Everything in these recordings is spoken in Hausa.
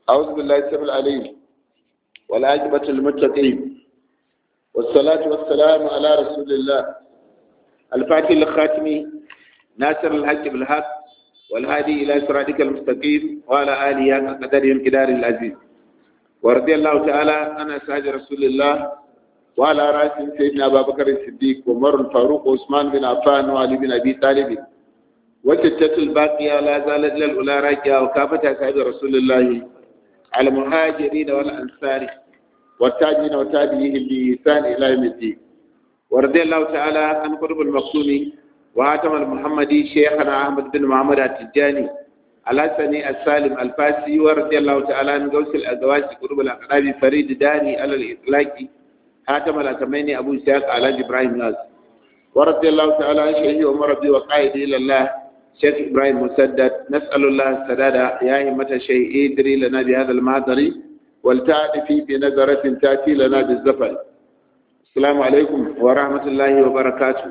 أعوذ بالله السميع العليم والعاقبة للمتقين والصلاة والسلام على رسول الله الفاتح الخاتم ناصر الحق بالحق والهادي إلى صراطك المستقيم وعلى آله حق قدرهم قدار العزيز ورضي الله تعالى عن أصحاب رسول الله وعلى رأسهم سيدنا أبا بكر الصديق وعمر الفاروق وعثمان بن عفان وعلي بن أبي طالب وتتت الباقية لا زالت للأولى راجعة وكافة أصحاب رسول الله على المهاجرين والأنصار والتاجين وتابعيهم بإحسان إلى يوم الدين ورضي الله تعالى عن قرب المقصوم وهاتم المحمدي شيخنا أحمد بن محمد التجاني الحسني السالم الفاسي ورضي الله تعالى عن غوث الأزواج قرب الأقراب فريد داني على الإطلاق هاتم الأتميني أبو إسحاق على إبراهيم ناس ورضي الله تعالى عن شيخي عمر بن وقائد إلى الله شيخ إبراهيم مسدد نسأل الله السداد يا همة الشيء ادري لنا بهذا المعذر ولتعرفي بنظرة تأتي لنا بالزفر السلام عليكم ورحمة الله وبركاته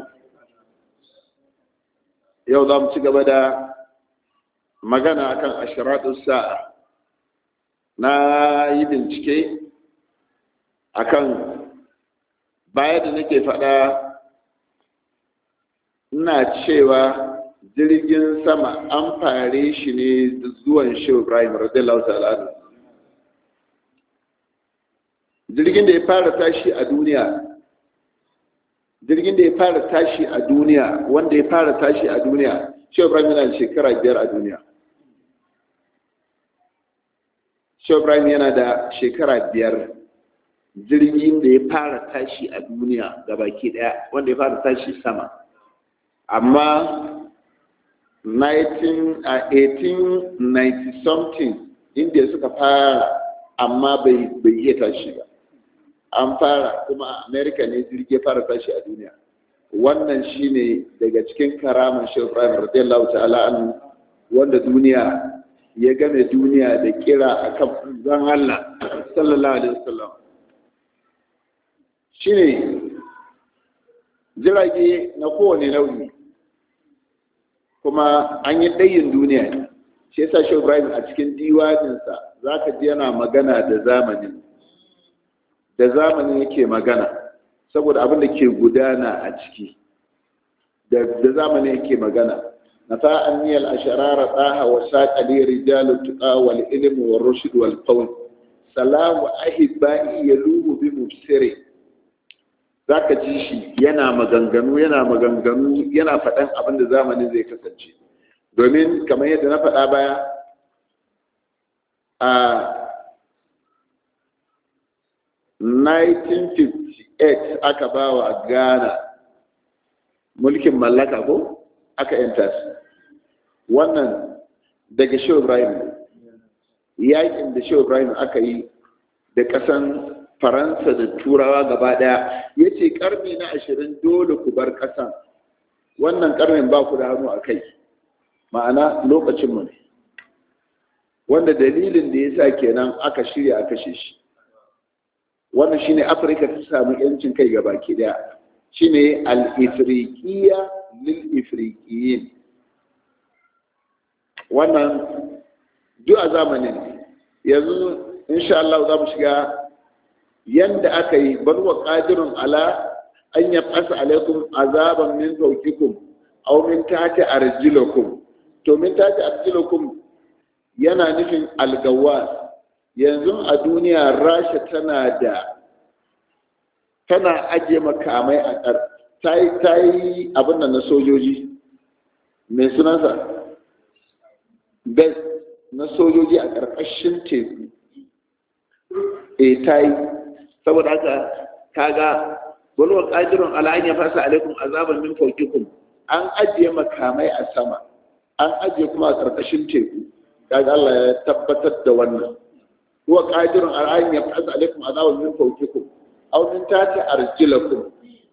yau za mu ci gaba da magana akan ashiratu sa'a na yi bincike akan baya da nake faɗa ina cewa jirgin sama an fare shi ne zuwan shehu ibrahim radiyallahu ta'ala jirgin da ya fara tashi a duniya jirgin da ya fara tashi a duniya wanda ya fara tashi a duniya shehu ibrahim yana da shekara biyar a duniya shehu ibrahim yana da shekara biyar jirgin da ya fara tashi a duniya ga baki daya wanda ya fara tashi sama amma 1890 something inda suka fara amma bai iya tashi ba an fara kuma a america ne jirgi fara tashi a duniya wannan shine daga cikin karaman shehu ibrahim radiyallahu ta'ala anhu wanda duniya ya game duniya da kira akan zan Allah sallallahu alaihi wasallam shine jirage na kowane nau'i kuma an yi ɗayin duniya ne shi yasa shehu ibrahim a cikin diwaninsa za ka ji yana magana da zamanin da zamanin yake magana saboda abin da ke gudana a ciki da zamanin yake magana na fa'an niyal asharara tsaha wa saƙali rijalu tuƙa wal ilmi wa rushd wal qawl salamu ahibba'i yaluhu bi mubsiri zaka ji shi yana maganganu yana maganganu yana faɗan abin da zamanin zai kasance domin kamar yadda na faɗa baya a 1958 aka ba wa ghana mulkin mallaka ko aka yanta su wannan daga shehu ibrahim yakin da shehu ibrahim aka yi da ƙasan faransa da turawa gaba daya ya ce karni na ashirin dole ku bar ƙasan wannan karnin ba ku da hannu a kai ma'ana lokacinmu ne wanda dalilin da ya sa kenan aka shirya a kashe shi wannan shine afirka ta samu yancin kai ga baki daya shine al-ifriqiya lil ifriqiyin wannan duk a zamanin yanzu insha Allah za mu shiga yanda aka yi bal wa qadirun ala an yab'asa alaikum azaban min fawqikum aw min tahti arjilakum to min tahti arjilakum yana nufin algawas yanzu a duniya rasha tana da tana ajiye makamai a ƙar ta yi abin da na sojoji mai sunansa best na sojoji a ƙarƙashin teku e ta yi saboda haka kaga walwar ƙadirun ala'an ya fasa alaikum azaban min faukikum an ajiye makamai a sama an ajiye kuma a ƙarƙashin teku kaga Allah ya tabbatar da wannan huwa qadirun ala an yab'ath alaykum adaban min fawqikum aw min tahti arjilakum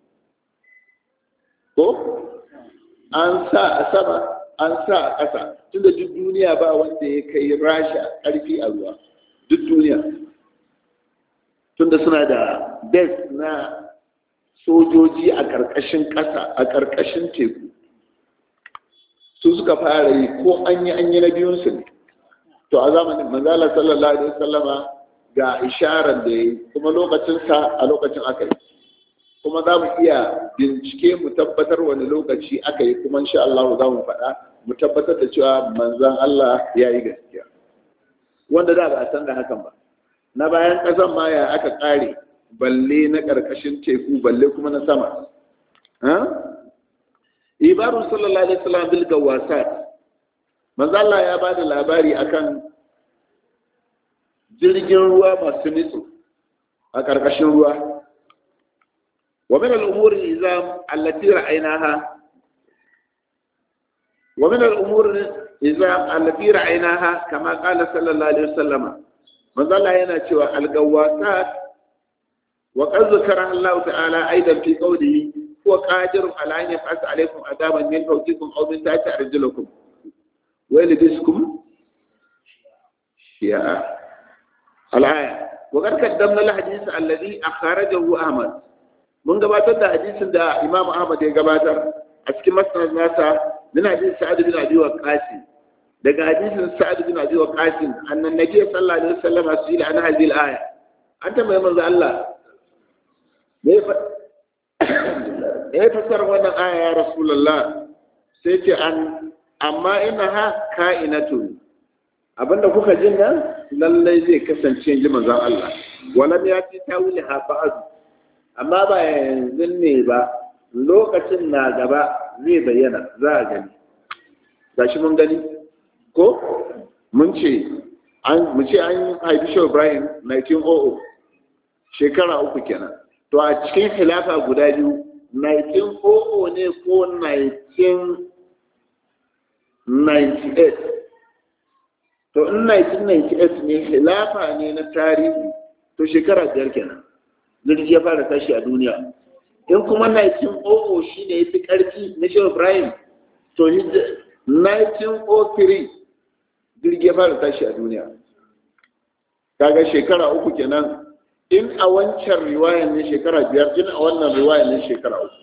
ko an sa a sama an sa a ƙasa tunda duk duniya ba wanda ya kai rasha ƙarfi a ruwa duk duniya tunda suna da base na sojoji a ƙarƙashin ƙasa a ƙarƙashin teku su suka fara yi ko an yi an yi na biyunsu ne to a zamanin manzala sallallahu alaihi wasallama ga isharar da yi kuma lokacinsa a lokacin aka yi kuma za mu iya bincike mu tabbatar wani lokaci aka yi kuma insha Allah za mu faɗa mu tabbatar da cewa manzan Allah ya yi gaskiya wanda da ba a san da hakan ba na bayan ƙasan ma ya aka ƙare balle na ƙarƙashin teku balle kuma na sama ibarun sallallahu alaihi wasallam bil gawasat manzo Allah ya ba da labari akan jirgin ruwa masu nitsu a ƙarƙashin ruwa wa min al-umuri izam allati ra'aynaha wa min al-umuri izam allati ra'aynaha kama qala sallallahu alaihi wasallam manzo Allah yana cewa al-gawasat wa qad zakara Allah ta'ala aidan fi qawlihi huwa qadirun ala an yaf'ala alaykum adaban min fawqikum aw min tahti arjulakum ويلبسكم شيعا الآية وقد قدمنا الحديث الذي أخرجه أحمد من قباتر ده حديث ده إمام أحمد يقباتر أسكي مسند ناسا من حديث سعد بن أبي وقاس daga hadisin sa'ad bin abi waqas annan nabi sallallahu alaihi wasallam asila an hadhihi al-aya anta mai manzo Allah me fa me fasar wannan aya ya rasulullah sai ce an amma ina ha ka'inatun abinda kuka jin nan lallai zai kasance ji manzon Allah walam ya ci tawili ha ba'd amma ba yanzu ne ba lokacin na gaba zai bayyana za a gani gashi mun gani ko mun ce an mu ce an haifi shi Ibrahim 1900 shekara uku kenan to a cikin khilafa guda biyu 1900 ne ko 19 98 to in 1998 ne khilafa ne na tarihi to shekara biyar kenan jirgi ya fara tashi a duniya in kuma 1900 shi ne ya fi ƙarfi na shehu ibrahim to 1903 jirgi ya fara tashi a duniya kaga shekara uku kenan in a wancan riwayan ne shekara biyar in a wannan riwayan ne shekara uku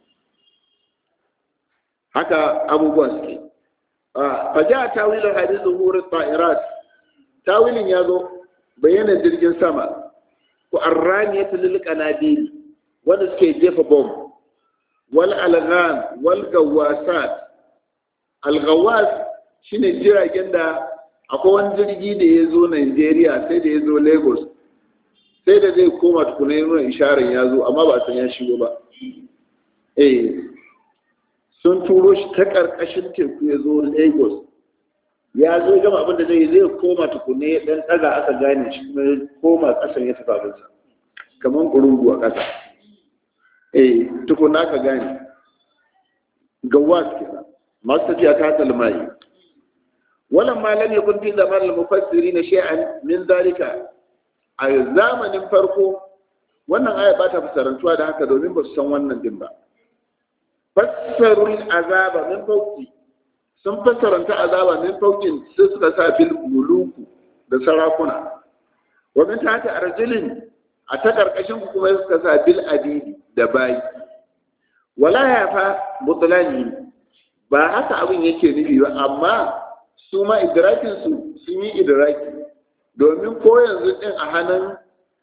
haka abubuwan suke faja tawilin hadisin hurin ta'irat tawilin ya zo bayyana jirgin sama ku arrani ya tulil kanadiri wanda suke jefa bom wal alghan wal gawasat algawas shine jiragen da akwai wani jirgi da ya zo Najeriya sai da ya zo Lagos sai da zai koma tukuna nuna isharar ya zo amma ba a san ya shigo ba eh sun turo shi ta ƙarƙashin teku ya zo lagos ya zo gama abin da zai zai koma tukune ɗan ɗaga aka gane shi kuma ya koma ƙasan ya tafi abinsa kamar ƙurungu a ƙasa eh tukuna aka gane gawas kenan masu tafiya ta talmayi wannan malam ya kun fi zaman al-mufassiri na shay'an min zalika a zamanin farko wannan aya ba ta fasarantuwa da haka domin ba su san wannan din ba fassarul azaba min fauki sun fassaranta azaba min faukin sai suka sa bil muluku da sarakuna wa min tahti arjulin a ta karkashin ku kuma suka sa bil adidi da bayi wala ya fa mutlani ba haka abin yake nufi ba amma su ma idrakin su sun yi idraki domin ko yanzu din a hannun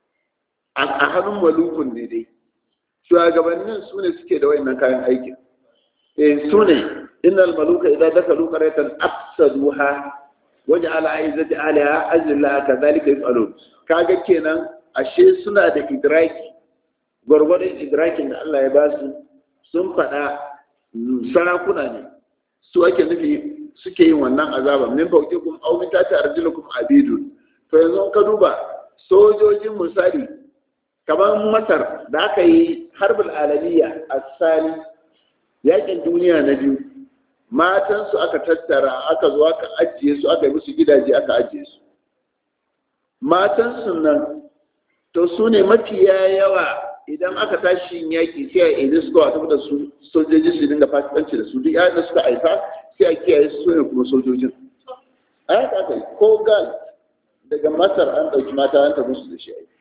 a hannun malukun ne dai shugabannin su ne suke da wayannan kayan aikin eh su ne innal maluka idan dakalu qaryatan afsaduha waj'ala aizati alaha azilla kadhalika yaf'alun kaga kenan ashe suna da idraki gwargwadon idrakin da Allah ya ba su sun faɗa sarakuna ne su ake nufi suke yin wannan azaba min fawqikum aw min tahti arjulukum abidun to yanzu ka duba sojojin misali kamar masar da aka yi harbul alamiya a sani yakin duniya na biyu matansu aka tattara aka zo aka ajiye su aka yi musu gidaje aka ajiye su matansu nan to su ne mafiya yawa idan aka tashi yaƙi sai a yi su a tafi da su sojoji su dinga fasikanci da su duk yayin da suka haifa sai a kiyaye su ne kuma sojojin a yaka aka yi ko gal daga masar an ɗauki mata an tafi su da shi aiki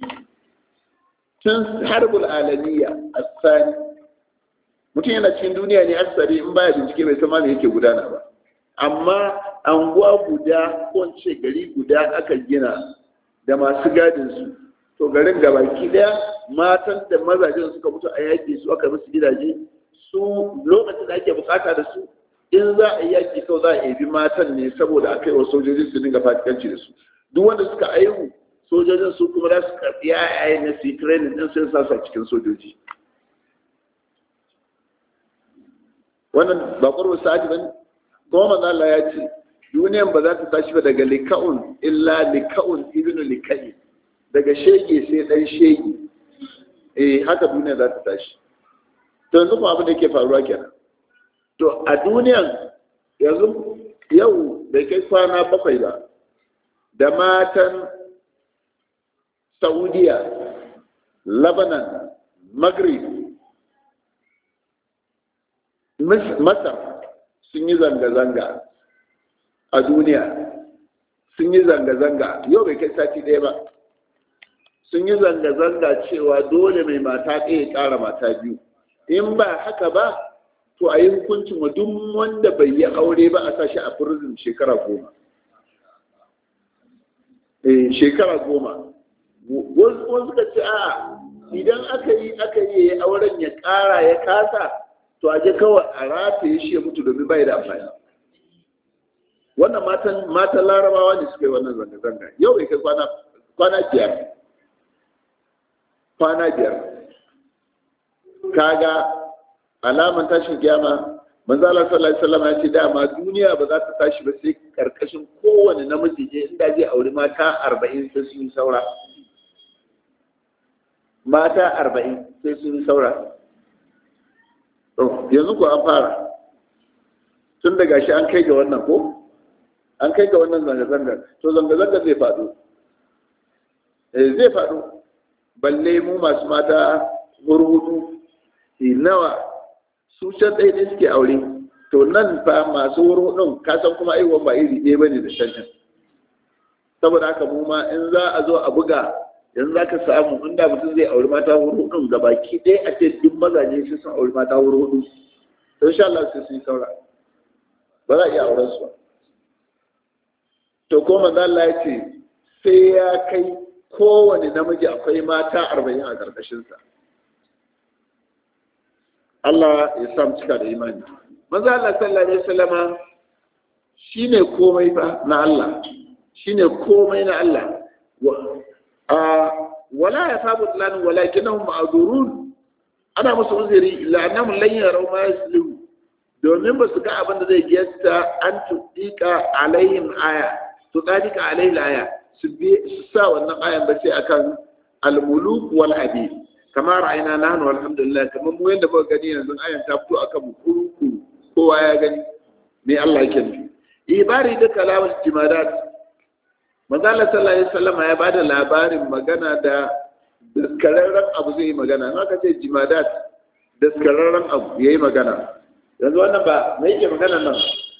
tun harbul alamiya a sani mutum yana cikin duniya ne asali in baya bincike bai san ma me yake gudana ba amma anguwa guda ko ce gari guda aka gina da masu gadin su to garin gabaki daya matan da mazajen suka mutu a yaƙi su aka musu gidaje su lokacin da ake bukata da su in za a yi yaƙi kawai za a ebi matan ne saboda a kai wa sojoji su dinga fatikanci da su duk wanda suka aihu sojojin su kuma za su karɓi yayaye na su yi training din sai sa su cikin sojoji wannan ba ƙwarwa sa'adi ba kuma manzo Allah ya ce duniyan ba za ta tashi ba daga lika'un illa lika'un ibnu lika'i daga shege sai dan shege eh haka duniya za ta tashi to yanzu kuma abin da ke faruwa kenan to a duniyan yanzu yau bai kai kwana bakwai ba da matan saudiya lebanon maghrib masar sun yi zanga-zanga a duniya sun yi zanga-zanga yau bai kai sati ɗaya ba sun yi zanga-zanga cewa dole mai mata ɗaya ƙara mata biyu in ba haka ba to a yi hukuncin wa duk wanda bai yi aure ba a sashi a prison shekara goma eh shekara goma wasu suka ce a idan aka yi aka yi auren ya ƙara ya kasa to a je kawai a rataye shi ya mutu domin bai da amfani wannan matan matan larabawa ne suka yi wannan zanga-zanga yau bai kai kwana kwana biyar kwana biyar kaga alaman tashin kiyama manzo Allah sallallahu alaihi wasallam ya ce dama duniya ba za ta tashi ba sai karkashin kowane namiji je inda zai auri mata 40 sai sun yi saura mata 40 sai sun yi saura to yanzu ko an fara tun da gashi an kai ga wannan ko an kai ga wannan zanga-zanga to zanga-zanga zai faɗo zai faɗo balle mu masu mata hurhudu nawa su can ɗaya ne suke aure to nan fa masu hurhudun kasan kuma aiwon ba iri ɗaya bane da can saboda haka mu ma in za a zo a buga yanzu za ka samu inda mutum zai auri mata hurhudun ga baki ɗaya a ce duk mazaje su sun auri mata hurhudu to insha Allah sai sun saura ba za a iya auren su ba to ko manzo Allah ya ce sai ya kai kowane namiji akwai mata arba'in a ƙarƙashinsa Allah ya samu cika da imani manzo Allah sallallahu alaihi wasallama shine komai fa na Allah shine komai na Allah a wala ya sabu lan walakinahum ma'zurun ana musu uzuri illa annahum lan yaraw ma yaslu domin ba su ga abin da zai gesta an tudika alaihim aya tudika alaihim aya su sa wannan ayan ba sai akan al-muluk wal abid kama ra'ayina nahnu alhamdulillah kamar mu yanda muka gani yanzu ayan ta fito akan mu kuruku kowa ya gani me Allah yake nufi ibari da kalamul jimadat manzo Allah sallallahu alaihi wasallam ya bada labarin magana da daskararren abu zai yi magana in aka ce jimadat daskararren abu yayi magana yanzu wannan ba me yake magana nan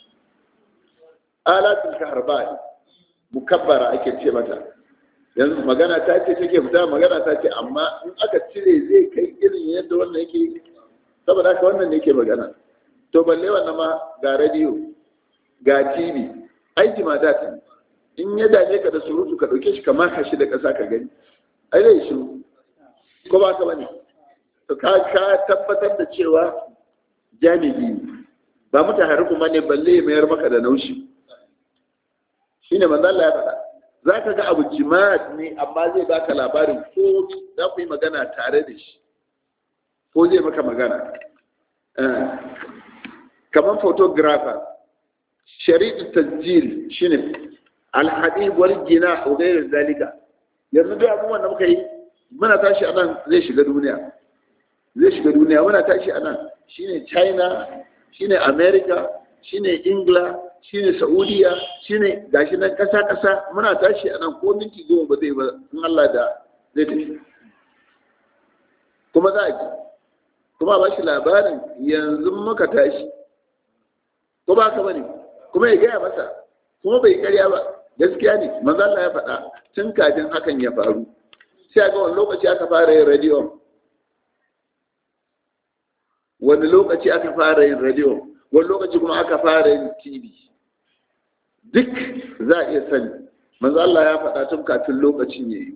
alatul kahrbani mukabbara ake ce mata yanzu magana ta ce take fita magana ta ce amma in aka cire zai kai irin yadda wannan yake saboda haka wannan ne yake magana to balle wannan ma ga radio ga tv aiki ma da ta in ya dame ka da surutu ka dauke shi ka maka shi da kasa ka gani ai zai shi ko ba ka bane to ka ka tabbatar da cewa jami'i ba mutahari kuma ne balle mayar maka da naushi shine manzo Allah ya faɗa za ka ga abu jima'a ne amma zai baka labarin ko za ku yi magana tare da shi ko zai maka magana kamar photographer shari'u tajjil shine alhadib wal gina wa ghayr zalika yanzu duk abubuwan da muka yi muna tashi a nan zai shiga duniya zai shiga duniya muna tashi a nan shine china shine america shine ingila shine saudiya shine gashi nan kasa kasa muna tashi a nan ko minti goma ba zai ba in Allah da zai tafi kuma za a ji kuma ba shi labarin yanzu muka tashi ko ba ka bane kuma ya gaya masa kuma bai karya ba gaskiya ne manzo Allah ya faɗa tun kafin hakan ya faru sai ga wani lokaci aka fara yin radio wani lokaci aka fara yin radio wani lokaci kuma aka fara yin tv duk za a iya sani manzo Allah ya faɗa tun kafin lokacin yayi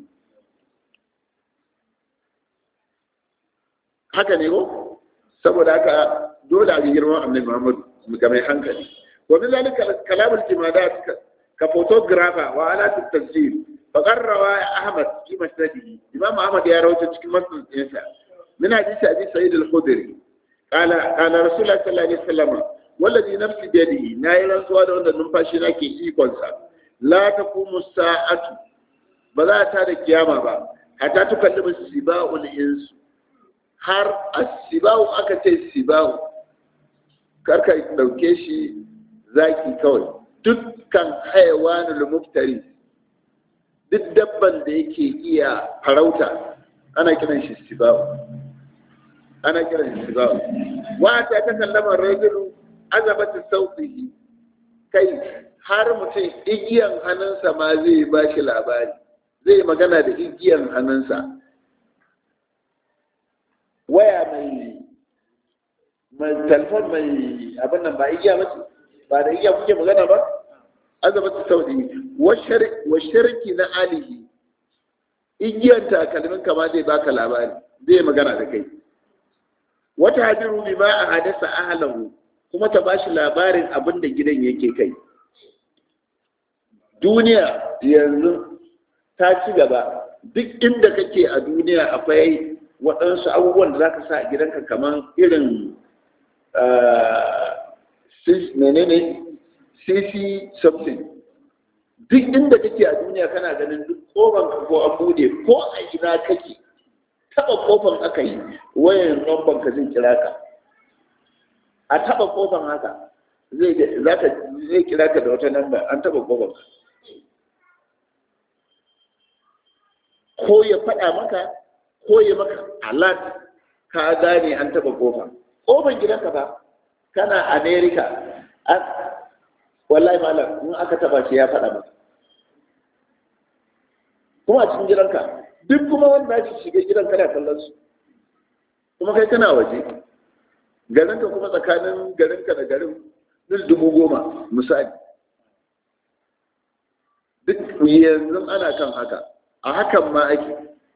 haka ne ko saboda haka dole a girman annabi Muhammad ga mai hankali wa min zalika kalamul jimadat ka photographer wa alat at-tasjil faqad rawa Ahmad fi masnadihi Imam Ahmad ya rawaito cikin masnadinsa min hadisi Abi Sa'id al-Khudri qala qala Rasulullah sallallahu alaihi wasallam wallazi nafsi bi yadihi nayi rantsuwa da wanda numfashi nake ikon sa la taqumu sa'atu ba za ta da kiyama ba hatta tukallimu siba'ul insu har asibau aka ce sibau karka dauke shi zaki kawai dukkan haiwanul muftari duk dabban da yake iya farauta ana kiran shi sibau ana kiran shi sibau wa ta ta kallama rajulu azabatu sautihi kai har mutum igiyan hannunsa ma zai ba shi labari zai magana da igiyan hannunsa waya mai mai telefon mai abin nan ba igiya ba ba da igiya kuke magana ba azabatu saudi wa sharki na alihi igiyan takalmin kama zai baka labari zai magana da kai wata hadiru bi ma a hadasa ahlahu kuma ta bashi labarin abin da gidan yake kai duniya yanzu ta ci gaba duk inda kake a duniya akwai waɗansu abubuwan da za ka sa a gidanka kamar irin menene cc something duk inda kake a duniya kana ganin duk kofan ka ko an bude ko a ina kake taba kofan aka yi wayan nomban ka zai kira ka a taba kofan haka zai zaka zai kira ka da wata namba an taba kofan ka ko ya faɗa maka ko ya maka alat ka gane an taba kofa kofan gidanka ba kana america wallahi malam in aka taba shi ya faɗa maka kuma a cikin gidanka duk kuma wanda shi shiga gidan kana kallon su kuma kai kana waje garinka kuma tsakanin garinka da garin mil dubu goma misali duk yanzu ana kan haka a hakan ma ake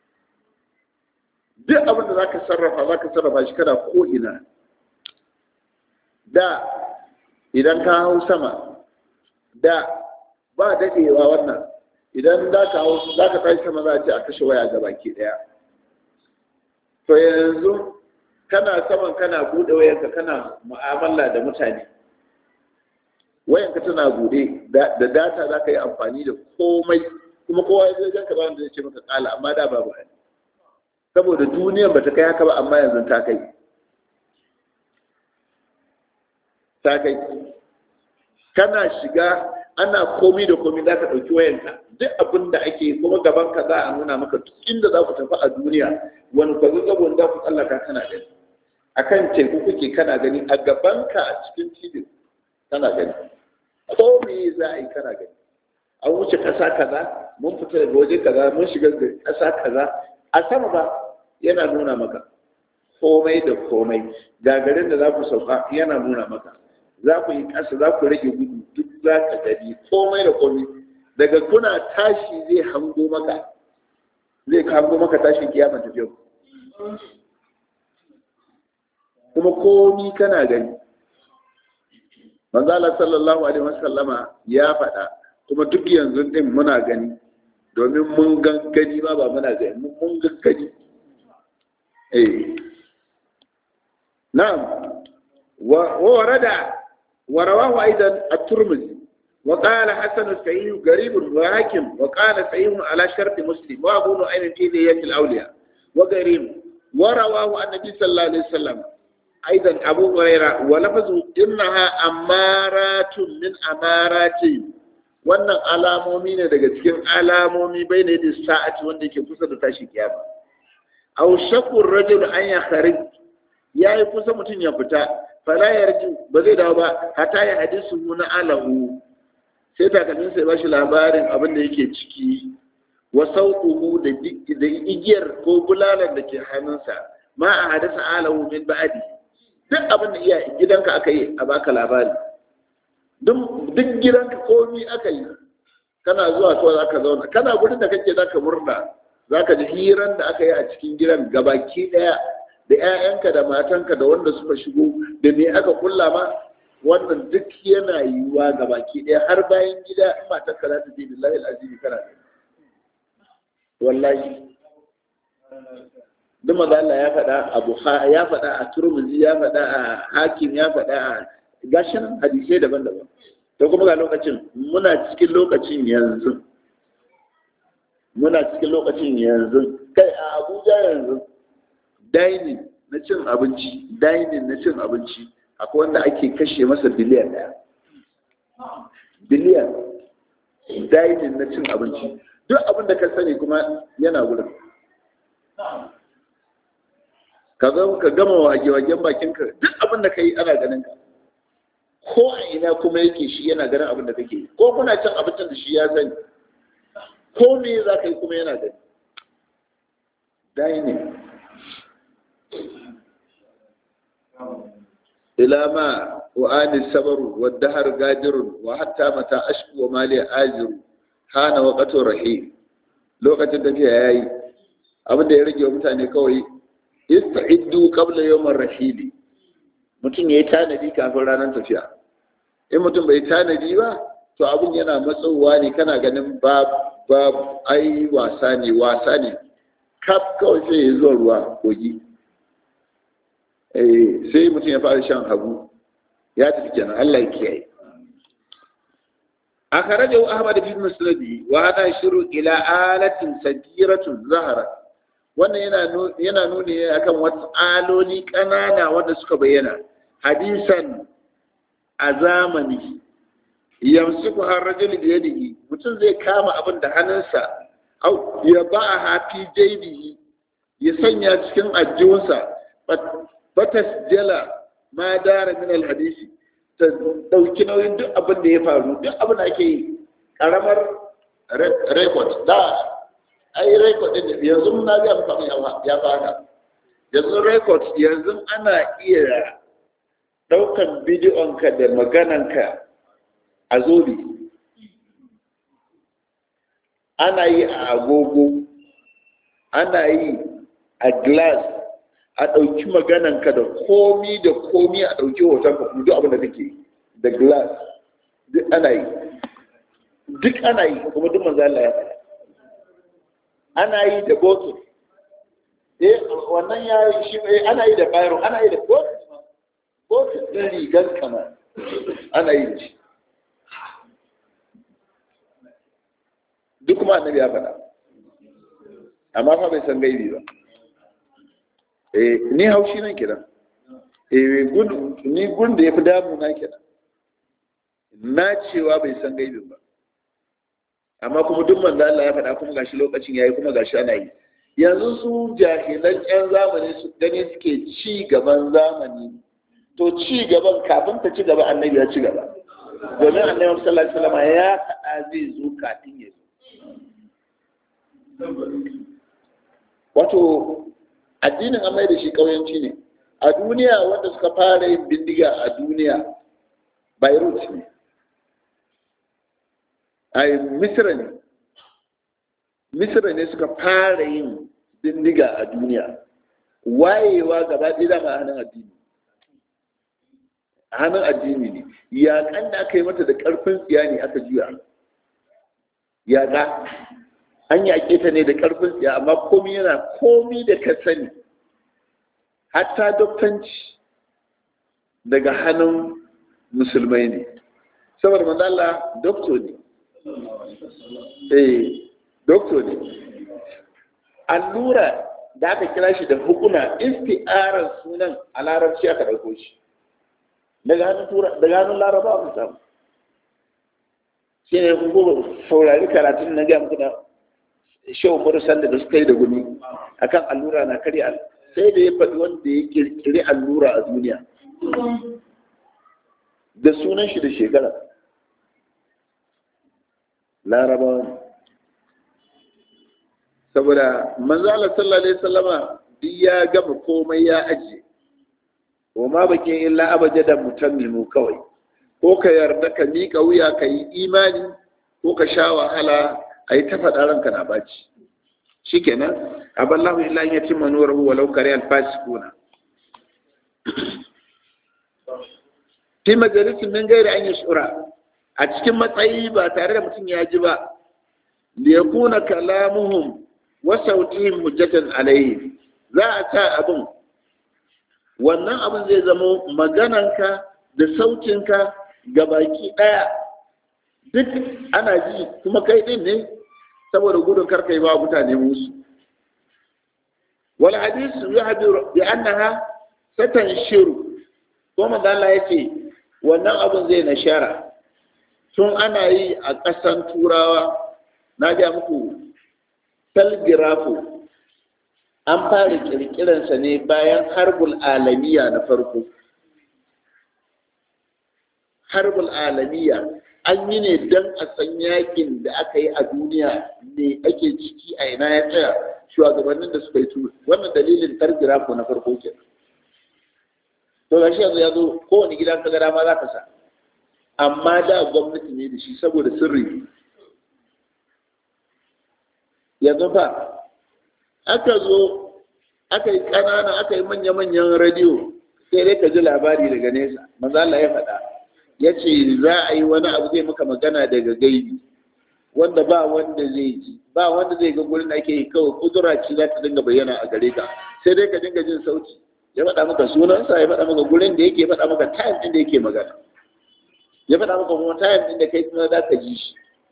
duk abin da za ka sarrafa za ka sarrafa shi kana ko'ina da idan ka hau sama da ba daɗewa wannan idan za ka hau za ka tashi sama za a ce a kashe waya ga baki ɗaya to yanzu kana saman kana buɗe wayanka kana mu'amala da mutane wayanka tana buɗe da data za ka yi amfani da komai kuma kowa ya zai ka ba da zai ce maka kala amma da babu hali saboda duniyan ba ta kai haka ba amma yanzu ta kai ta kai kana shiga ana komi da komi za ka ɗauki wayanka duk abin da ake kuma gaban ka za a nuna maka duk inda za ku tafi a duniya wani kwazo gabon za ku tsallaka kana gani akan teku kuke kana gani a gaban ka a cikin tibin kana gani ko me za a yi kana gani an wuce ƙasa kaza mun fita daga waje kaza mun shiga ƙasa kaza a sama ba yana nuna maka komai da komai gagarin da za ku sauka yana nuna maka za ku yi ƙasa za ku rage gudu duk za ka gani komai da komai daga kuna tashi zai hango maka zai hango maka tashin kiyama tafiya kuma komi kana gani manzala sallallahu alaihi wasallama ya faɗa kuma duk yanzu din muna gani domin mun gangani ma ba muna gani mun gangani eh na'am wa warada wa rawahu aidan at-turmudi wa qala hasan as-sahih garib wa hakim wa qala sahih ala shart muslim wa abu nu'aym fi diyat al-awliya wa garib wa rawahu an-nabi sallallahu alaihi wasallam aidan abu hurairah wa lafazu innaha amaratun min amarati wannan alamomi ne daga cikin alamomi bai ne da sa'ati wanda yake kusa da tashi kiyama aw shakur rajul an ya kharij yayi kusa mutum ya fita fala yarji ba zai dawo ba hatta ya hadisu na alahu sai takalmin sai bashi labarin abin da yake ciki wa sauquhu da da igiyar ko bulalan da ke hannunsa ma a hadasa alahu min ba'di duk abin da iya gidanka aka yi a baka labari duk gidanka komi aka yi kana zuwa kawai za ka zauna kana gudun da kake za ka murna za ka ji hiran da aka yi a cikin gidan gabaki ɗaya da 'ya'yanka da matanka da wanda suka shigo da me aka kulla ma wannan duk yana yiwuwa gabaki ɗaya har bayan gida in matanka za ta je billahi al'azimi kana da wallahi duk maza Allah ya faɗa a Bukhari ya faɗa a Turmuzi ya faɗa a Hakim ya faɗa a gashin hadisai daban-daban to kuma ga lokacin muna cikin lokacin yanzu muna cikin lokacin yanzu kai a Abuja yanzu dining na cin abinci dining na cin abinci akwai wanda ake kashe masa biliyan ɗaya biliyan dining na cin abinci duk abin da ka sani kuma yana wurin ka gama wage-wagen bakinka duk abin da ka yi ana ganin ka ko a ina kuma yake shi yana ganin abin da kake yi ko kuna cin abincin da shi ya sani ko me za ka yi kuma yana gani dining ila ma wa ani sabaru wa dahar gadirun wa hatta mata ashku wa mali ajiru hana waqatu rahim lokacin da ya yayi abin da ya rage wa mutane kawai ista'iddu qabla yawmar rahili mutum yayi tanadi kafin ranar tafiya in mutum bai tanadi ba to abin yana matsowa ne kana ganin ba ba ai wasa ne wasa ne kaf kawai sai ya zuwa ruwa kogi eh sai mutum ya fara shan hagu ya tafi kenan Allah ya kiyaye أخرجه أحمد في مسنده وهذا يشير إلى آلة سجيرة ظهرت wannan yana nuni akan wasu aloli ƙanana wanda suka bayyana hadisan a zamani yamsiku har rajul da yadihi mutum zai kama abin da hannunsa au ya ba a hafi jaibihi ya sanya cikin ajiyunsa batas jala ma dara min alhadisi ta dauki nauyin duk abin da ya faru duk abin da ake yi karamar rekod da ai record din yanzu na ga muka ya fara yanzu record yanzu ana iya daukan bidiyon ka da maganan ka a zobe ana yi a agogo ana yi a glass a ɗauki maganan ka da komi da komi a ɗauki hoton ka duk abin da kake da glass duk ana yi duk ana yi kuma duk manzo Allah ya faɗa ana yi da bottle eh wannan ya yi shi ana yi da bayro ana yi da bottle bottle din rigar kama ana yi da shi duk kuma annabi ya faɗa amma fa bai san gaibi ba eh ni haushi nan kiran eh gudu ni gun da yafi damu na kiran na cewa bai san gaibin ba amma kuma duk manzo Allah ya faɗa kuma gashi lokacin yayi kuma gashi ana yi yanzu su jahilan ƴan zamani su gani suke ci gaban zamani to ci gaban kafin ta ci gaba annabi ya ci gaba domin annabi sallallahu alaihi wasallam ya faɗa zai zo kafin ya zo wato addinin an mai da shi ƙauyanci ne a duniya wanda suka fara yin bindiga a duniya beirut ne a misira ne misira ne suka fara yin bindiga a duniya wayewa gaba ɗaya dama a hannun addini a hannun addini ne yaƙan da aka yi mata da ƙarfin tsiya ne aka juya yaƙa an yaƙe ta ne da ƙarfin tsiya amma komi yana komi da ka sani hatta doktanci daga hannun musulmai ne saboda manzala doktor ne eh doktor ne allura da aka kira shi da hukuna isti'arar sunan a larabci aka ɗauko shi daga hannun laraba aka samu shi ne kuma saurari karatun na gaya muku da shehu murusan da suka yi da gumi akan allura na karya sai da ya faɗi wanda ya kirkiri allura a duniya da sunan shi da shekara larabawa saboda manzala sallallahu alaihi wasallama duk ya gama komai ya ajiye wa ma bakin illa abajada mutammimu kawai ko ka yarda ka miƙa wuya ka yi imani ko ka sha wahala a yi ta faɗa ranka na baci shi kenan aballahu illa ya ci manuwar walau kare alfasikuna fi majalisin min gairi an yi shura a cikin matsayi ba tare da mutum ya ji ba liyakuna kalamuhum wa sautihim hujjatan alayhi za a sa abin wannan abin zai zamo magananka da sautinka ga baki ɗaya duk ana ji kuma kai ɗin ne saboda gudun karkai ba mutane musu wal hadisu ya hadiru bi annaha satan shiru ko magana ya ce wannan abin zai nashara tun ana yi a ƙasan turawa na ga muku talgrafo an fara kirkiransa ne bayan harbul alamiya na farko harbul alamiya an yi ne don a san yakin da aka yi a duniya ne ake ciki a ina ya tsaya shugabannin da suka yi turu wannan dalilin talgrafo na farko ke to gashi yanzu ya zo kowane gidan ka gara ma za ka sa amma da gwamnati ne da shi saboda sirri yanzu fa aka zo aka yi ƙanana aka yi manya-manyan radiyo sai dai ka ji labari daga nesa maza Allah ya faɗa ya ce za a yi wani abu zai maka magana daga gaibi wanda ba wanda zai ji ba wanda zai ga gurin da ake yi kawai kudura ce za ta dinga bayyana a gare ka sai dai ka dinga jin sauti ya faɗa maka sunansa ya faɗa maka gurin da yake faɗa maka time ɗin da yake magana ya faɗa maka kuma time ɗin da kai kuma za ka ji shi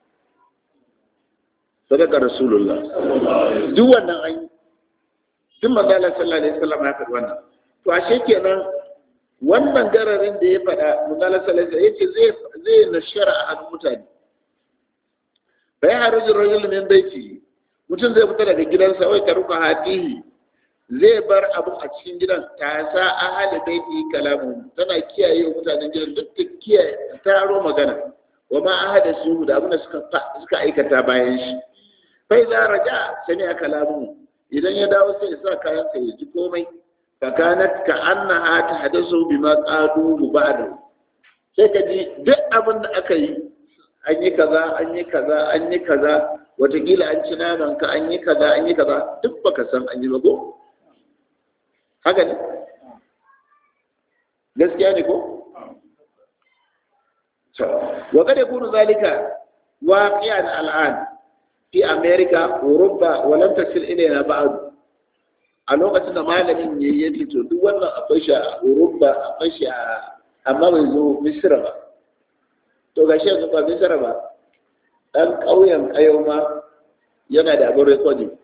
sadaka rasulullah duk wannan an yi duk manzala sallallahu alaihi wasallam ya faɗi wannan to ashe kenan wannan gararin da ya faɗa manzala sallallahu alaihi yace zai zai nashara a hannun mutane bai harujin rajul min baiti mutum zai fita daga gidansa wai ka ruka hatihi zai bar abun a cikin gidan ta sa ahali baiti kalamu tana kiyaye mutanen gidan duk ta kiyaye taro magana wa ma ahada su da abin da suka suka aikata bayan shi fai za raja sani a kalamu idan ya dawo sai ya sa kayan sa ya ji komai fakanat ka annaha ta hadasu bima qadu ba'da sai ka ji duk abin da aka yi an yi kaza an yi kaza an yi kaza watakila an ci naman ka an yi kaza an yi kaza duk baka san an yi ba ko haka ne gaskiya ne ko wa kada kunu zalika waqi'an al'an fi america europa wa lam tasil ilayna ba'd a lokacin da malamin ya yi fito duk wannan akwai shi a europa akwai shi a amma bai zo misira ba to gashi yanzu ba misira ba dan ƙauyen kayo ma yana da abin rekodin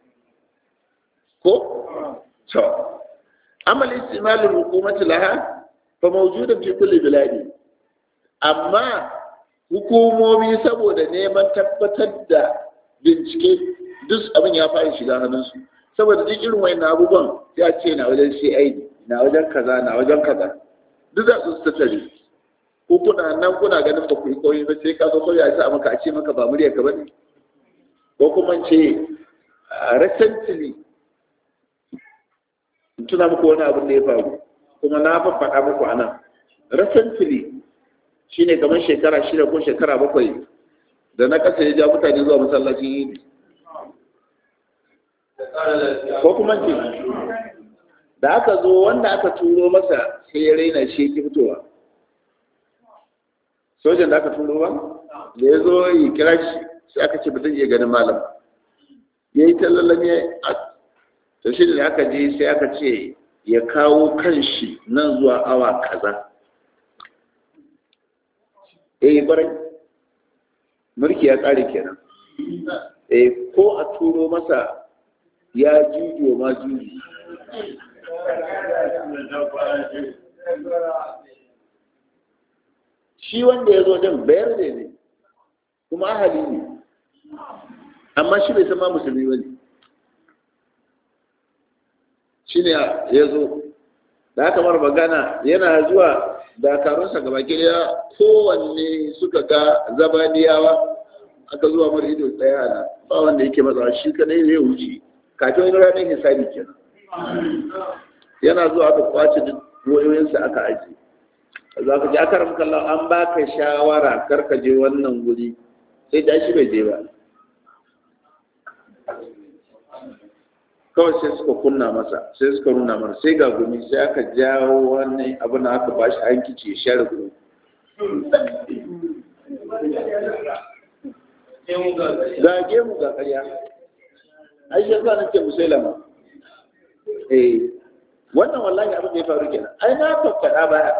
ko to amal istimalul hukumati laha fa mawjudan fi kulli biladi amma hukumomi saboda neman tabbatar da bincike duk abin ya fara shiga hannunsu saboda duk irin wayan abubuwan ya ce na wajen CID na wajen kaza na wajen kaza duk za su tattare ko kuna nan kuna ganin ba ku yi koyi ba sai ka zo koyi a sa maka a ce maka ba murya ka bane ko kuma ce recently tuna muku wani abin da ya faru kuma na faɗa muku a nan recently shine kamar shekara shida ko shekara bakwai da na kasa ya ja mutane zuwa masallacin yini ko kuma ce da aka zo wanda aka turo masa sai ya raina shi ki fitowa sojan da aka turo ba da ya zo yi kira shi sai aka ce ba zai iya ganin malam ya yi tallalan ya to shi da aka je sai aka ce ya kawo kanshi nan zuwa awa kaza eh barai mulki ya tsare kenan eh ko a turo masa ya juju ma juju shi wanda ya zo din bayar da ne kuma ahali ne amma shi bai san ma musulmi ba ne shi ne ya zo da aka mara magana yana zuwa dakarunsa gaba ya kowanne suka ga zabaniyawa aka zuwa mara ido tsaya na ba wanda yake matsawa shi kadai ne ya wuce kafin wani ranar hisabi kenan yana zuwa aka kwace duk wayoyinsa aka aji za ka ji akaram kallon an baka shawara kar ka je wannan guri sai da shi bai je ba kawai sai suka kunna masa sai suka nuna masa sai ga gumi sai aka jawo wani abu na aka ba shi hankici ya share gumi ga gemu ga karya ai shi yasa nake musailama eh wannan wallahi abin da ya faru kenan ai na faffada baya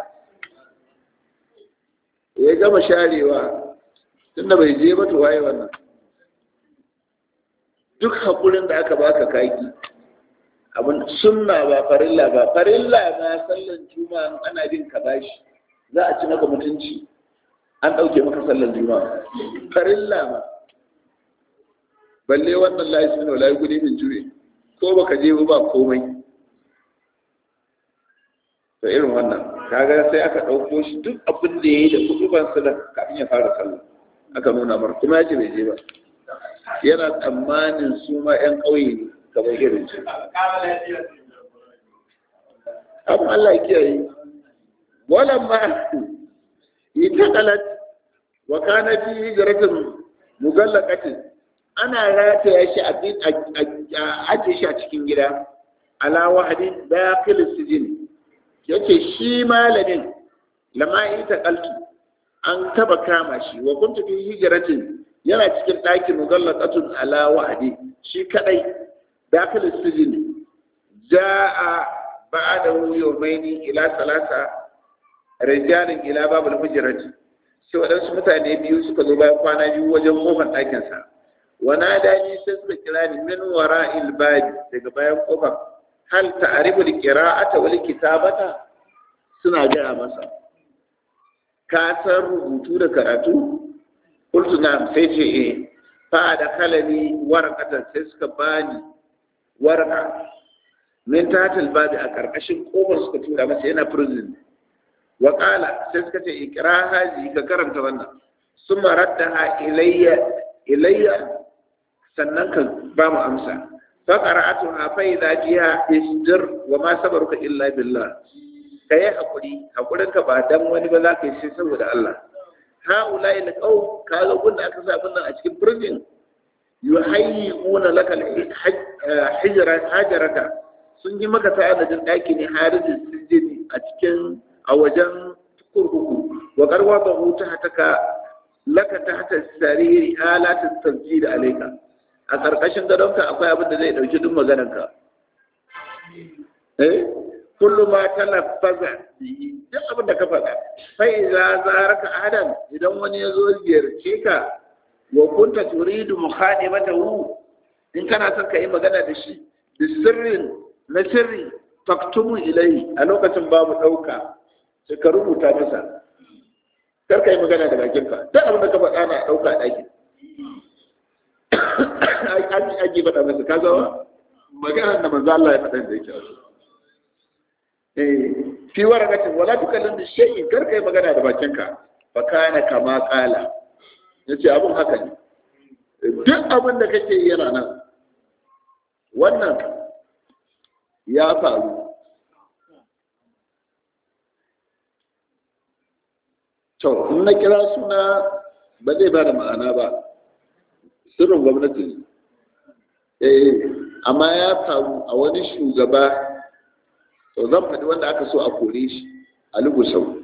ya gama sharewa tunda bai je ba to waye wannan duk haƙurin da aka baka kaki abin sunna ba farilla ba farilla ma sallan juma'a ana bin ka bashi za a ci maka mutunci an ɗauke maka sallan juma'a farilla ma balle wannan layi suna layi gudi min jure ko baka je ba komai to irin wannan kaga sai aka ɗauko shi duk abin da ya yi da kuɗuban sallah kafin ya fara sallah aka nuna mar kuma ya ce bai je ba yana tsammanin su ma 'yan ƙauye ne kamar irin su abin Allah ya kiyaye walan ma yi ta kalat wa kana fi hijratin mugallaqatin ana rataya shi a ajiye shi a cikin gida ala wahadi dakhil sijin yace shi malamin lama ita kaltu an taba kama shi wa kuntu fi hijratin yana cikin ɗakin mugallaqatun ala wahadi shi kadai dakhil sijin jaa ba'da yawmaini ila salasa rijalin ila babul hujrati sai waɗansu mutane biyu suka zo bayan kwana biyu wajen kofar ɗakinsa wana dani sai suka kira ni min wara ilbadi daga bayan kofar hal ta'rifu al-qira'ata wal kitabata suna gaya masa ka san rubutu da karatu qultu na'am sai ce eh fa da kalani warqatan sai suka bani warqa min tatil babi a karkashin kofar suka tura masa yana prison wa qala sai suka ce ikra haji ka karanta wannan summa raddaha ilayya ilayya sannan ka ba mu amsa fa qara'atuha fa idza jiha isdir wa ma sabaruka illa billah kai hakuri hakurin ka ba dan wani ba za ka yi sai saboda Allah haula ila qaum kaga gunda aka sa abin nan a cikin prison yuhayyuna laka hijra hajaraka sun yi maka sa'adadin daki ne harijin sijini a cikin a wajen kurkuku wa karwa ba huta hataka laka ta hata sariri alatin tasjid alayka a karkashin gadonka akwai abin da zai dauki duk maganarka eh kullu ma talaffaza bihi duk abin da ka faɗa fa idza zaraka adam idan wani ya zo ziyarce ka wa kunta turidu mukhadimatahu in kana son ka yi magana da shi da sirrin na sirri faktumu ilai a lokacin babu ɗauka sai ka rubuta masa kar ka yi magana da bakinka duk abin da ka faɗa na ɗauka a ɗakin an ake faɗa masa ka zama magana da manzo Allah ya faɗa da yake wasu eh fi waraqatin wala tukallim bi shay'in kar ka yi magana da bakinka fa kana kama qala yace abun haka ne duk abin da kake yi yana nan wannan ya faru to in na kira suna ba zai ba da ma'ana ba sirrin gwamnati ne eh amma ya faru a wani shugaba to zan faɗi wanda aka so a kore shi a lugusau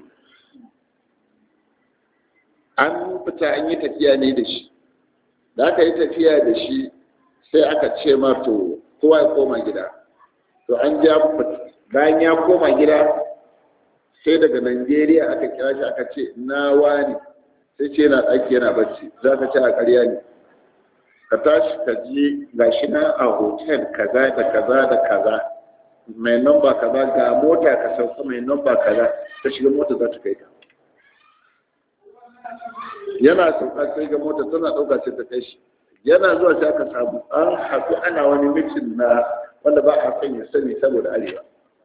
an fita an yi tafiya ne da shi da aka yi tafiya da shi sai aka ce ma to kowa ya koma gida to an ja bayan ya koma gida sai daga Najeriya aka kira shi aka ce na wani sai ce yana ɗaki yana bacci za ka ce a ƙarya ne ka tashi ka je ga shi na a hotel kaza da kaza da kaza mai namba kaza ga mota ka sauka mai namba kaza ta shiga mota za ta kai ka yana sauka sai ga mota tana ɗauka sai ta kai shi yana zuwa sai aka samu an haɗu ana wani mitin na wanda ba a son ya sani saboda arewa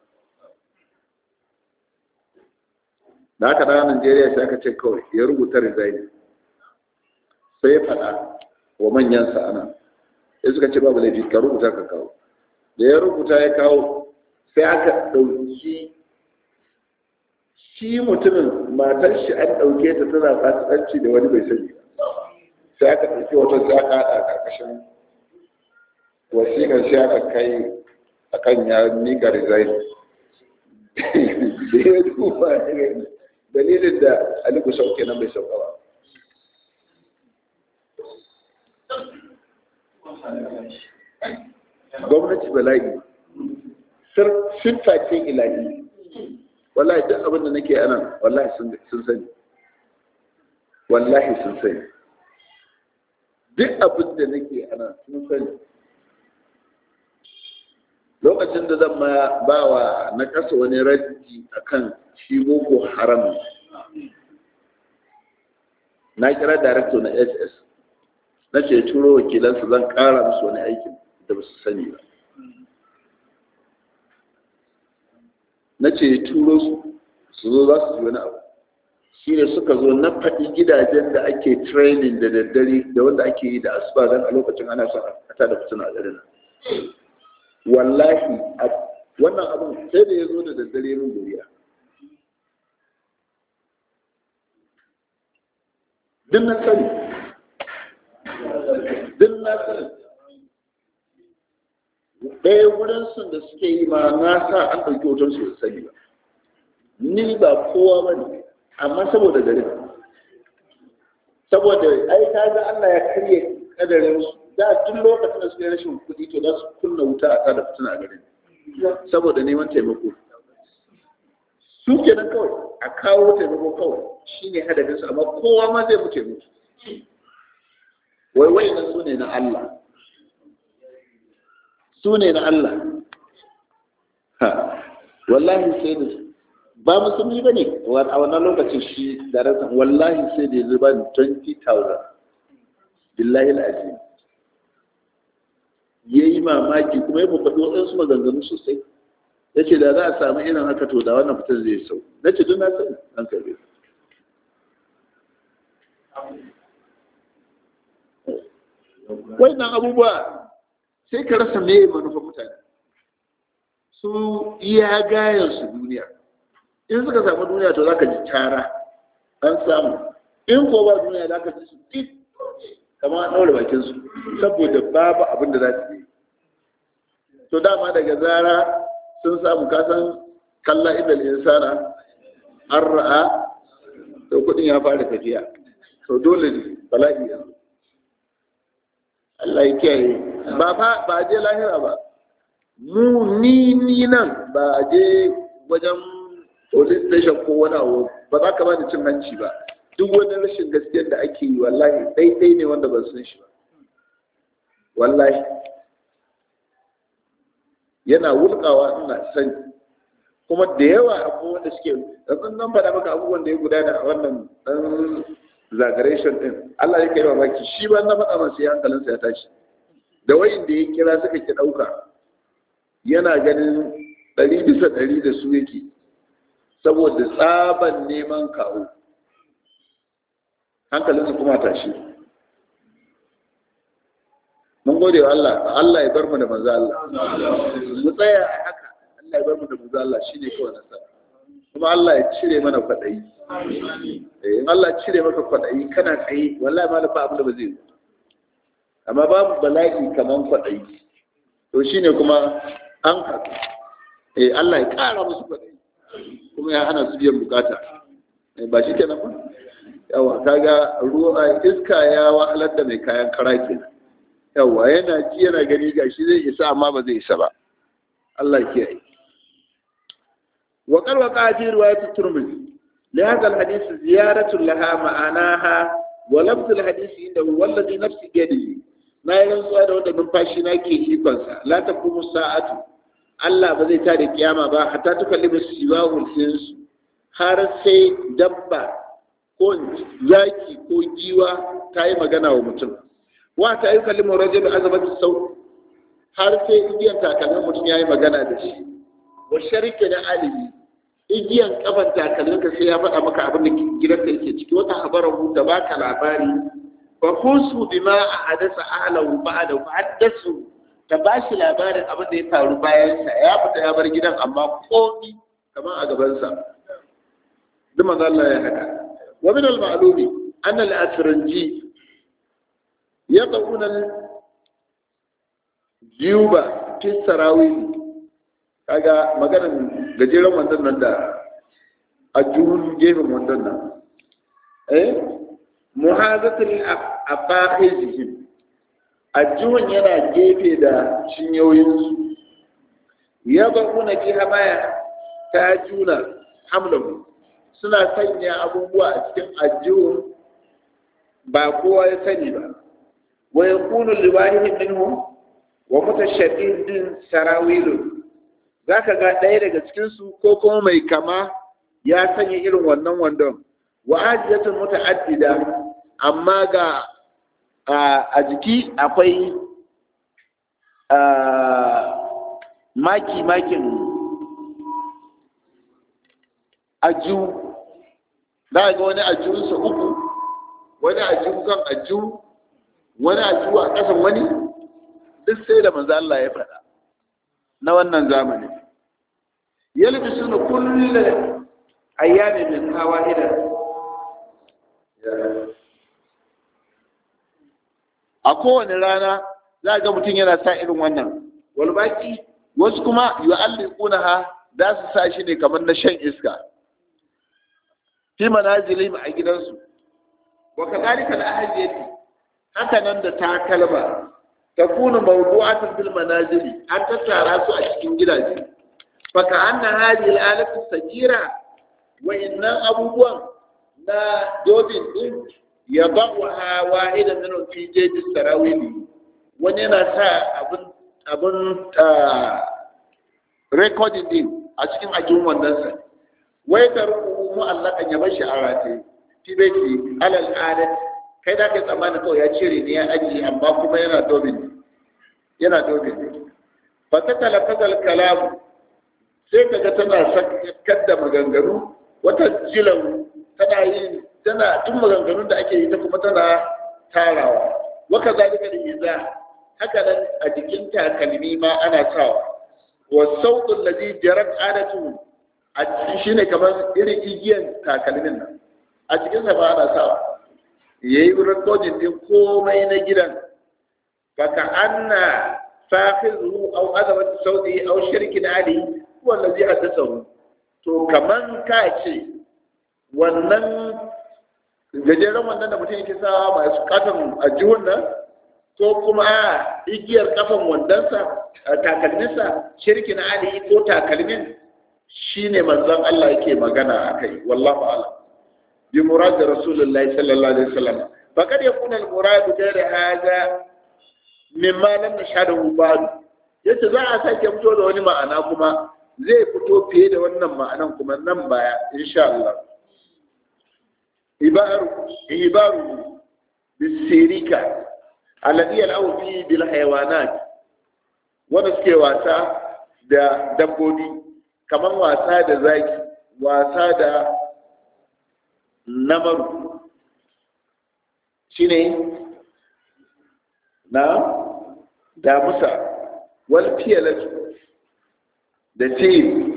da aka dawo Najeriya sai aka ce kawai ya rubuta resign sai ya faɗa wa manyansa ana sai suka ce babu laifi ka rubuta ka kawo da ya rubuta ya kawo sai aka ɗauki shi mutumin matar shi an ɗauke ta tana fasikanci da wani bai sani sai aka ɗauki wata sai aka haɗa a ƙarƙashin wasiƙar sai aka kai akan ya nika resign da ya duba dalilin da aliku sauke nan bai sauka ba gwamnati bala'i siffa ce ilahi wallahi duk abin da nake anan wallahi sun sani wallahi sun sani duk abin da nake anan sun sani lokacin da zan ma ba wa na kasa wani raji akan shi boko haram na kira director na ss na ce turo wakilansu zan kara musu wani aikin da ba su sani ba na ce turo su su zo za su ji wani abu shi ne suka zo na faɗi gidajen da ake training da daddare da wanda ake yi da asuba don a lokacin ana son a tada fitina a garin wallahi wannan abin sai da ya zo da daddare min guriya duk na sani duk na sani ɗaya wurin sun da suke yi ma na sa an ɗauki hoton su sani ba ni ba kowa ba ne amma saboda garin saboda ai ta ga Allah ya karye kadarin su da tun lokacin da suke rashin kuɗi to za su kunna wuta a kada fitina a garin saboda neman taimako su kenan kawai a kawo taimako kawai shine hadafin su amma kowa ma zai mutu mutu wai wai nan su ne na Allah su ne na Allah ha wallahi sai da ba musulmi ba ne a wannan lokacin shi da rasa wallahi sai da ya zuba 20,000 billahi al'azim ya yi mamaki kuma ya faɗo waɗansu maganganu sosai ya ce da za a samu irin haka to da wannan fitar zai sau na ce na sani an karbe wannan abubuwa sai ka rasa me manufar mutane su iya gayan su duniya in suka samu duniya to za ka ji tara an samu in ko ba duniya za ka ji su duk kama an ɗaure bakin su saboda babu abin da za su yi to dama daga zara sun samu kasan kalla idal insana an ra'a to kudin ya fara tafiya to dole ne bala'i yanzu Allah ya kiyaye ba fa ba je lahira ba mu ni ni nan ba je wajen police station ko wani abu ba za ka bani cin hanci ba duk wani rashin gaskiyar da ake yi wallahi ɗaiɗai ne wanda ban san shi ba wallahi yana wulkawa ina sani kuma da yawa abubuwan wanda suke ɗan nan faɗa maka abubuwan da ya gudana a wannan ɗan zagaration ɗin Allah ya kai mamaki shi ba na faɗa masa ya hankalinsa ya tashi da wayin da ya kira suka ki ɗauka yana ganin ɗari bisa ɗari da su yake saboda tsaban neman kawo hankalinsa kuma tashi mun gode wa Allah Allah ya bar mu da manzo Allah mu tsaya a haka Allah ya bar mu da manzo Allah shine kawai nasara kuma Allah ya cire mana kwaɗayi in Allah ya cire maka kwaɗayi kana tsaye wallahi ma lafa abin da ba zai yi amma babu bala'i kaman kwaɗayi to shine kuma an haɗu eh Allah ya ƙara musu kwaɗayi kuma ya hana su biyan bukata ba shi kenan ba yawa kaga ruwa iska ya wahalar da mai kayan kara kenan yawa yana ji yana gani gashi zai isa amma ba zai isa ba Allah ya kiyaye وقد وقع في رواية الترمذي لهذا الحديث زيارة لها معناها ولفظ الحديث عنده والذي نفسي بيده ما يلنسوا هذا وده من فاشنا كي يكونسا لا تقوم الساعة Allah ba zai tada kiyama ba hatta ta kalli siwahul insu har sai dabba ko zaki ko giwa ta yi magana wa mutum wa ta yi kalli rajul azabatu sau har sai igiyan takalmin mutum ya yi magana da shi wa sharike da alibi igiyan kafan takalminka sai ya faɗa maka abin da gidanka yake ciki wata habarahu da baka labari fa husu bima ahadasa ahlahu ba'da fa haddasu ta bashi labarin abin da ya faru bayan sa ya fita ya bar gidan amma komi kamar a gaban sa duk manzo Allah ya haka wa min al-ma'lumi anna al-asranji yaquna al-juba fi sarawil kaga maganar gajeren wannan nan da a juhun gefen wannan nan eh muhazatul afakhizihim ajjuhun yana gefe da cinyoyinsu ya bakuna fi hamaya ta juna hamlahu suna sanya abubuwa a cikin ajjuhun ba kowa ya sani ba wa yakunu liwahidin minhum wa mutashaddidin sarawilun zaka ga ɗaya daga cikin su ko kuma mai kama ya sanya irin wannan wandon wa ajiyatun muta'addida amma ga a jiki akwai maki-makin aju za ga wani ajiyunsa uku wani ajiyu kan ajiyu wani ajiyu a ƙasan wani duk sai da manzo Allah ya faɗa na wannan zamani yalbi suna kullum ayyami min hawa idan a kowane rana za ga mutum yana sa irin wannan walbaki wasu kuma yu'alliquna ha za su sa shi ne kamar na shan iska fi manazilihim a gidansu wa kadhalika al-ahjiyati haka nan da takalma takunu mawdu'atan fil manazili an tattara su a cikin gidaje fa ka anna hadhihi al-alatu sagira wa innan abubuwan na dobin din ya ba'uha wahidan minhum fi jaydi sarawili wani yana sa abin abin recording din a cikin ajin wannan sa wai ka rubu mu'allakan ya bashi a rataye fi baiti alal adat kai da kai tsammani kawai ya cire ne ya ajiye amma kuma yana dobin yana dobin ne fa ta talafazal kalamu sai kaga tana sakar da maganganu wata jilan tana yin tana duk maganganun da ake yi ta kuma tana tarawa waka zalika da iza haka nan a jikin takalmi ma ana sawa wa sautul ladhi jarat adatu a shine kamar irin igiyan takalmin nan a cikin sa ba ana sawa yayi recording din komai na gidan kaka anna fahizu aw azabat sauti aw shirkin ali huwa allazi haddathahu to kaman ka ce wannan gajeren wannan da mutum yake sawa masu katon a jihun nan ko kuma a igiyar kafan wandonsa takalminsa shirkin ali ko takalmin shine manzon Allah yake magana a kai wallahu a'lam bi murad rasulullahi sallallahu alaihi wasallam faqad yakuna al murad ghayr hadha mimma lam nashhadu ba'd yace za a sake fito da wani ma'ana kuma zai fito fiye da wannan ma'anan kuma nan baya insha Allah ibaru ibaru bisirika alladhi yal'abu fi bil hayawanat wanda suke wasa da dabbobi kamar wasa da zaki wasa da namaru shine na damusa wal fiyalatu da ce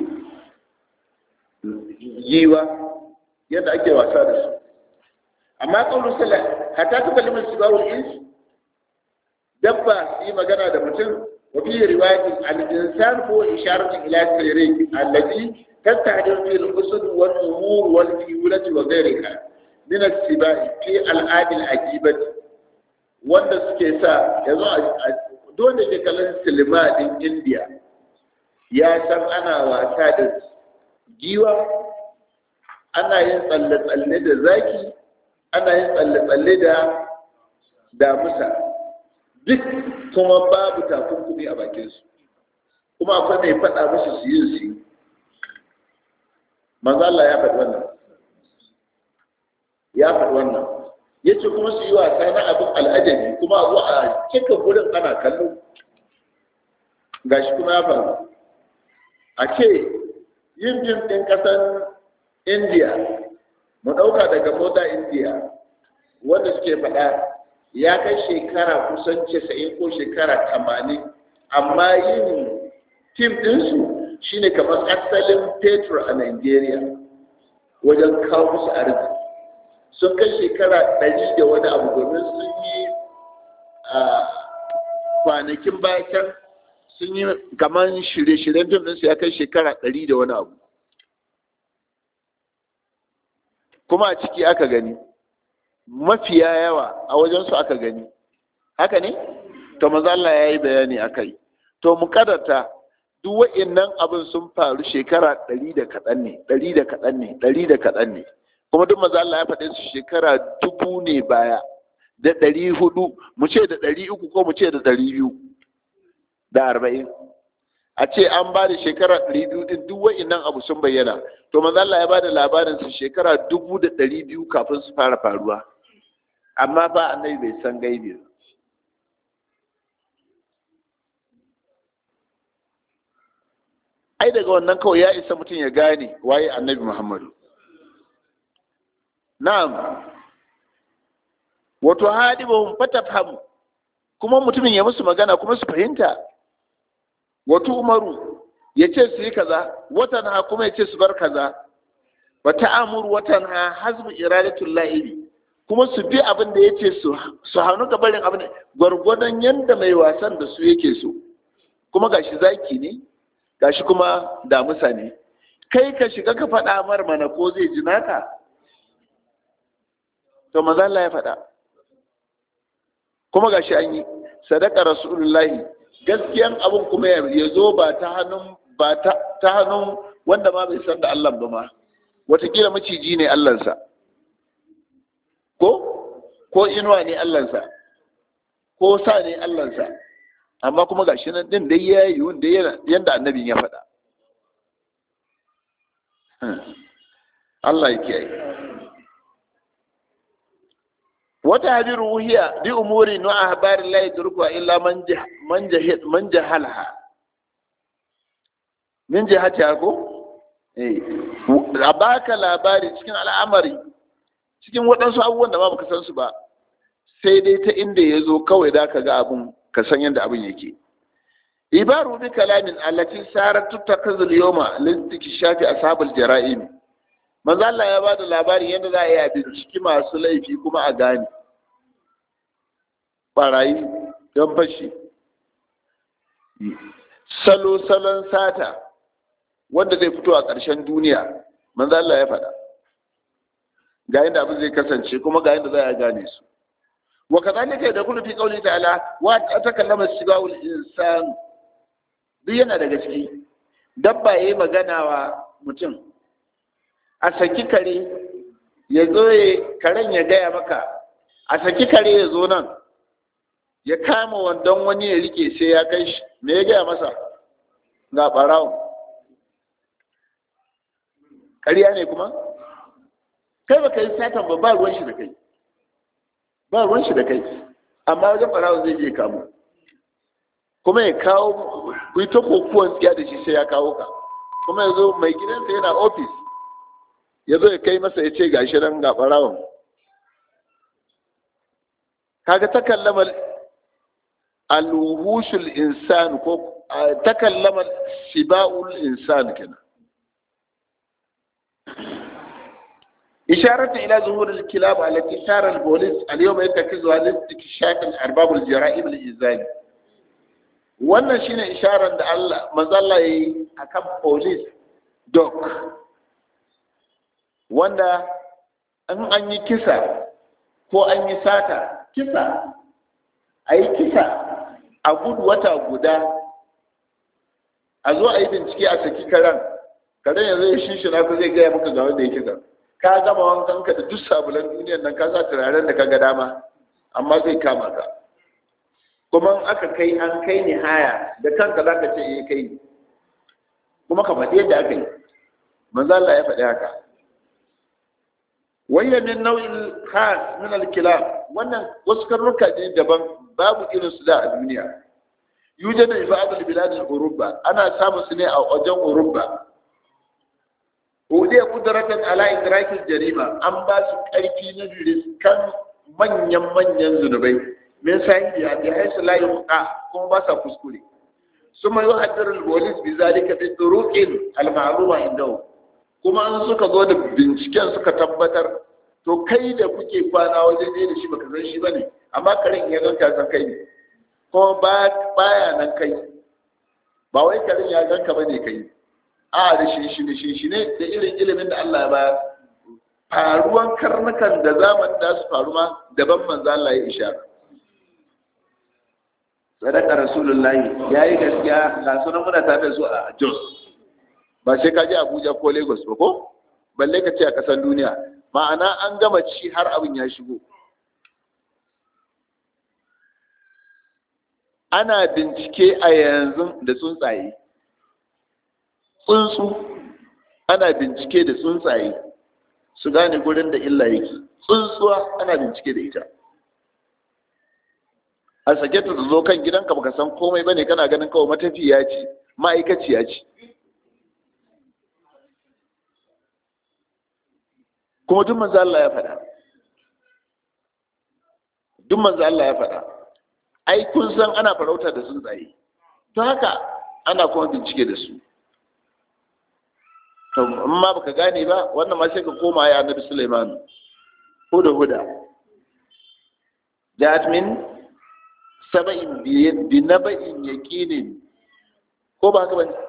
yiwa yadda ake wasa da su amma ƙaunar sallah hata ta kalimar su bawul insu dabba yi magana da mutum wa fi riwayati al-insan ko isharatu ila sayri allati tastahdir fi al-usud wal umur wal fiyulati wa ghayriha min as-sibai fi al-adil ajibat wanda suke sa yanzu dole ke kallon silima din India ya san ana wasa da giwa ana yin tsalle-tsalle da zaki ana yin tsalle-tsalle da damusa duk kuma babu takunkumi a bakinsu kuma akwai mai faɗa musu su yi su yi manzo Allah ya faɗi wannan ya faɗi wannan ya ce kuma su yi wasa na abin al'ajabi kuma a zo a cika gurin ana kallo gashi kuma ya faru a ce yin fim ɗin ƙasar indiya mu ɗauka daga mota indiya wanda suke faɗa ya kai shekara kusan casa'in ko shekara tamanin amma yin fim ɗinsu shine kamar asalin petro a nigeria wajen kawo musu arziki sun kai shekara ɗari da wani abu domin sun yi a kwanakin bayan sun yi kamar shirye-shiryen fim ɗinsu ya kai shekara ɗari da wani abu kuma a ciki aka gani mafiya yawa a wajensu aka gani haka ne to maza Allah ya yi bayani a kai to mu kadarta duk wa'innan abin sun faru shekara ɗari da kaɗan ne ɗari da kaɗan ne ɗari da kaɗan ne kuma duk maza Allah ya faɗe su shekara dubu ne baya da ɗari hudu mu ce da ɗari uku ko mu ce da ɗari biyu da arba'in a ce an ba da shekara ɗari biyu ɗin duk wa'innan abu sun bayyana to maza Allah ya ba da labarin su shekara dubu da ɗari biyu kafin su fara faruwa amma ba annabi bai san gaibi ba ai daga wannan kawai ya isa mutum ya gane waye annabi muhammadu na'am wato hadibahum fatafhamu kuma mutumin ya musu magana kuma su fahimta wato umaru ya ce su yi kaza watan ha kuma ya ce su bar kaza wa ta'amuru watan ha hazbu iradatul la'ibi kuma su bi abin da ya ce su hannu ga barin abin gwargwadon yadda mai wasan da su yake so kuma gashi zaki ne gashi kuma damusa ne kai ka shiga ka faɗa mar mana ko zai ji naka to maza Allah ya faɗa kuma gashi an yi sadaka rasulullahi gaskiyan abin kuma ya zo ba ta hannun ba ta hannun wanda ma bai san da Allah ba ma watakila maciji ne Allahnsa ko ko inuwa ne Allahnsa ko sa ne Allahnsa amma kuma gashi nan din dai ya yi wanda yanda annabin ya faɗa Allah ya kiyaye wata hadi ruhiya bi umuri nu ahbari la yadruku illa man man jahil man jahalha min jihati ko eh a baka labari cikin al'amari cikin waɗansu abubuwan da ba baka san su ba sai dai ta inda ya zo kawai da ka ga abin ka san yadda abin yake ibaru bi kalamin allati sarat tutakazul yawma listikishafi ashabul jara'im manzo Allah ya bada labari yadda za a yi a binciki masu laifi kuma a gane barayi don fashi salo salon sata wanda zai fito a ƙarshen duniya manzo Allah ya faɗa ga yadda abin zai kasance kuma ga yadda za a gane su wa kadhalika yadkhulu fi qawli ta'ala wa takallama sibawul insan duk yana daga ciki dabba yayi magana wa mutum a saki kare ya zo ya karen ya gaya maka a saki kare ya zo nan ya kama wandon wani ya rike sai ya kai shi me ya gaya masa ga ɓarawo ƙarya ne kuma kai ba ka yi satan ba ba ruwan shi da kai ba ruwan shi da kai amma wajen ɓarawo zai je kamo kuma ya kawo ku yi ta kokuwan tsiya da shi sai ya kawo ka kuma ya zo mai gidansa yana ofis ya zo ya kai masa ya ce gashi nan ga ɓarawon kaga ta kallama alwuhushul insan ko ta kallama shiba'ul insan kenan إشارة إلى ظهور الكلاب التي سار البوليس اليوم يتكزها لاستكشاف أرباب الجرائم الإنسانية wannan shine isharar da Allah mazalla yi akan police dog wanda in an yi kisa ko an yi sata kisa a yi kisa a gudu wata guda a zo a yi bincike a saki karen karen yanzu ya shishina ko zai gaya maka ga wanda ya kisa ka gama wankan ka da duk sabulan duniyar nan ka sa turaren da ka ga dama amma zai kama ka kuma aka kai an kai ni haya da kanka za ka ce eh kai kuma ka faɗi yadda aka yi manzo Allah ya faɗi haka wayya min nau'in khas min al-kilab wannan wasu karnuka ne daban babu irin su da a duniya yujadu fi ba'd al-bilad al-urubba ana samun su ne a wajen urubba hudiya kudratan ala idrakil jarima an ba su karfi na riskan manyan manyan zunubai min sahibiya bi haisu la yuqa kuma ba sa kuskure suma yuhaddiru al-polis bi zalika bi turuqin al-ma'luma indahu kuma an suka zo da binciken suka tabbatar to kai da kuke kwana wajen ɗaya da shi baka san shi bane amma karin ya ganka san kai ne kuma baya nan kai ba wai karin ya ganka bane kai a da shi shi ne shi shi ne da irin ilimin da Allah ya bayar faruwan karnukan da zaman da su faru ma daban manzo Allah ya ishara sadaka rasulullahi yayi gaskiya ga sunan muna tare da su a Jos ba sai ka je Abuja ko Lagos ba ko balle ka ce a kasar duniya ma'ana an gama ci har abin ya shigo ana bincike a yanzu da tsuntsaye tsuntsu ana bincike da tsuntsaye su gane gurin da illa yake tsuntsuwa ana bincike da ita a sake ta zo kan gidanka baka san komai bane kana ganin kawai matafiya ce ma'aikaciya ce kuma duk manzo Allah ya faɗa duk manzo Allah ya faɗa ai kun san ana farauta da tsuntsaye to haka ana kuma bincike da su to amma baka gane ba wannan ma sai ka koma ya annabi Sulaiman huda huda that mean saba'in bi naba'in yaqinin ko ba haka bane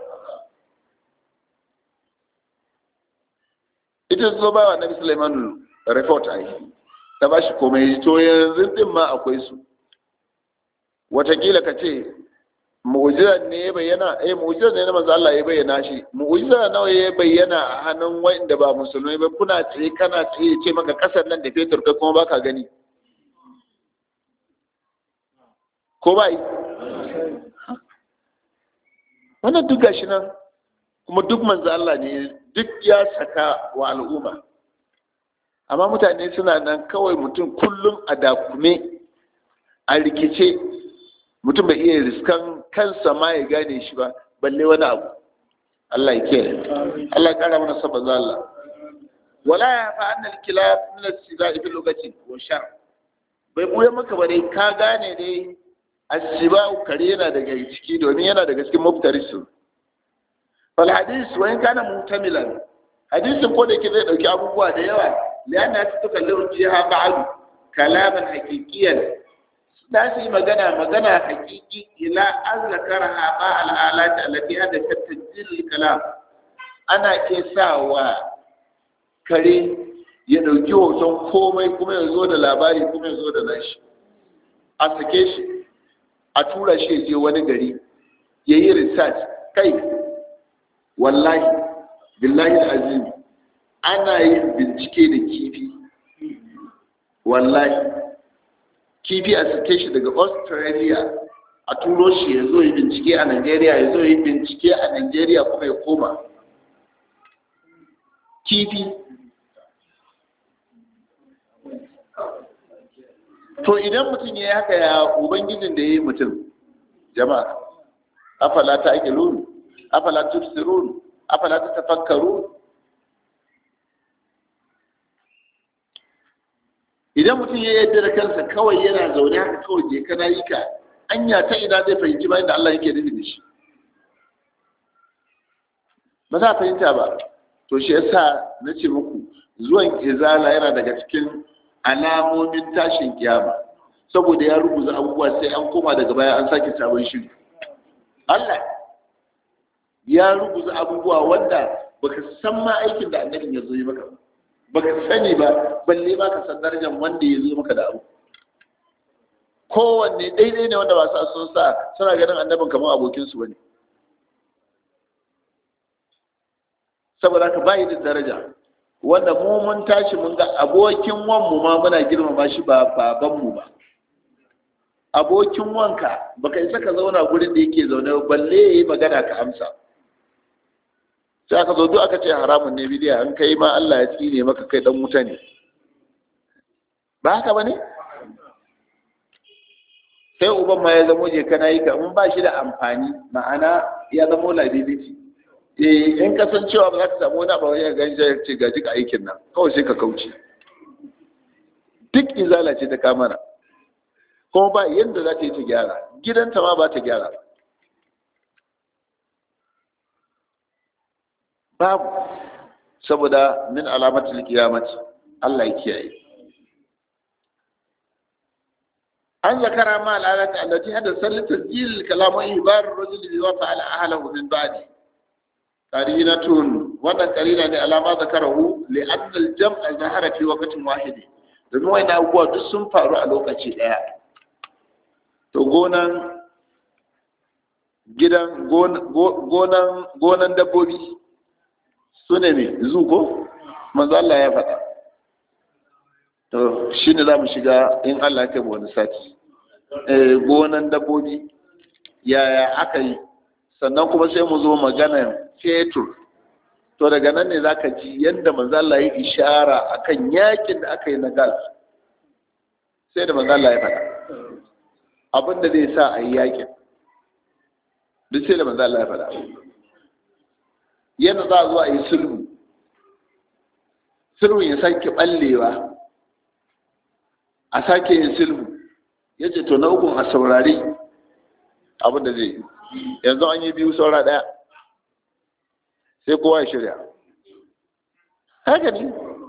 ita zo ba wa annabi Sulaiman report ai ta bashi komai to yanzu din ma akwai su watakila ka ce mu'jizar ne ya bayyana eh mu'jizar ne na manzo Allah ya bayyana shi mu'jizar nawa ya bayyana a hannun wanda ba musulmai ba kuna tsaye kana tsaye ce maka kasar nan da fetur kai kuma baka gani ko ba yi wannan duk gashi nan kuma duk manzo Allah ne duk ya saka wa al'umma amma mutane suna nan kawai mutum kullum a dakume a rikice mutum bai iya riskan kansa ma ya gane shi ba balle wani abu Allah ya ke Allah ya kara mana sabon Allah wala ya fa annal kilab min as-sibai fi lugati wa shar bai buya maka bare ka gane dai as-sibau kare yana daga ciki domin yana daga cikin muftarisu fal hadis wa in kana mutamilan hadisin ko da yake zai dauki abubuwa da yawa lianna tukallimu jiha ba'd kalaman haqiqiyan da su yi magana magana hakiki ila an zakara haɓa al'alata alati da tattajin kalam ana iya sa wa kare ya ɗauki hoton komai kuma ya zo da labari kuma ya zo da nashi a sake shi a tura shi ya je wani gari ya yi research kai wallahi billahi azim ana yin bincike da kifi wallahi kifi a sake shi daga australia a turo shi ya zo yi bincike a nigeria ya zo yi bincike a nigeria kuma ya koma kifi to idan mutum ya yi haka ya ubangijin da ya yi mutum jama'a afala ta ake lulu afala tufsirun afala ta tafakkaru idan mutum ya yadda da kansa kawai yana zaune haka kawai je kana yi ka anya ta ina zai fahimci bayan da Allah yake nufi da shi ba za a fahimta ba to shi yasa na ce muku zuwan izala yana daga cikin alamomin tashin kiyama saboda ya rubuta abubuwa sai an koma daga baya an sake sabon shiri Allah ya rubuta abubuwa wanda baka san ma aikin da annabin ya zo yi maka baka sani ba balle ba ka san darajar wanda ya zo maka da abu kowanne daidai ne wanda ba sa sun sa suna ganin annabin kamar abokinsu ba ne saboda ka bayi da daraja wanda mu mun tashi mun ga abokin wanmu ma muna girmama shi ba babanmu ba abokin wanka baka isa ka zauna gurin da yake zaune balle ya yi magana ka amsa sai aka zo duk aka ce haramun ne bidiya an kai ma Allah ya tsine maka kai dan wuta ne ba haka bane sai uban ma ya zamo je kana yi ka in ba shi da amfani ma'ana ya zamo liability eh in kasancewa ba za ka samu wani abu ya gani ya ce gaji ka aikin nan kawai sai ka kauce duk izala ce ta kamara kuma ba yadda za ta yi ta gyara gidanta ma ba ta gyara babu saboda min alamatul qiyamati Allah ya kiyaye an zakara ma al'adati allati hada sallata jil kalamu ibar rajul bi wa fa'ala ahlahu min ba'di qarinatun wannan qarina ne alama zakarahu li anna al-jam'a zahara fi waqtin wahid domin wani abubuwa duk sun faru a lokaci daya to gonan gidan gonan gonan dabbobi su ne mai zuko manzo Allah ya faɗa to shi ne za mu shiga in Allah ya wani sati gonan dabbobi yaya aka yi sannan kuma sai mu zo maganar fetur to daga nan ne zaka ji yadda manzo Allah ya ishara akan yakin da aka yi na gal sai da manzo Allah ya faɗa abin da zai sa a yi yakin duk sai da manzo Allah ya faɗa yadda za a zo a yi sulhu sulhu ya sake ballewa a sake yin sulhu ya ce to na ukun a saurari abin da zai yanzu an yi biyu saura ɗaya sai kowa ya shirya haka ne